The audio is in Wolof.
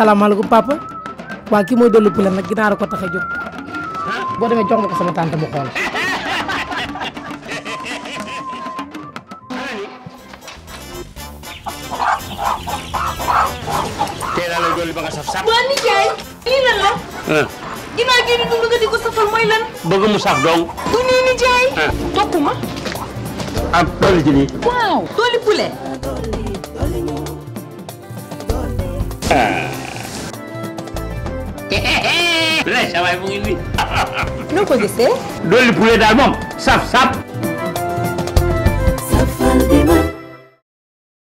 salaamaaleykum papa waa kii mooy dolli poulet nag ginaar a ko tax a jóg boo demee jox ma ko sama tante mu xool tey laa lay dolli ba nga saf saf. waa nijaay lii lan la ginnaaw gi di dund nga di ko safal mooy lan bëgg mu saf dong. du nii nijaay Ah. topp ma ak dolli ci nii. waaw dooli poulet lay sa waay mu ngi nii. noo ko gisee dolli poulet daal moom saf saf.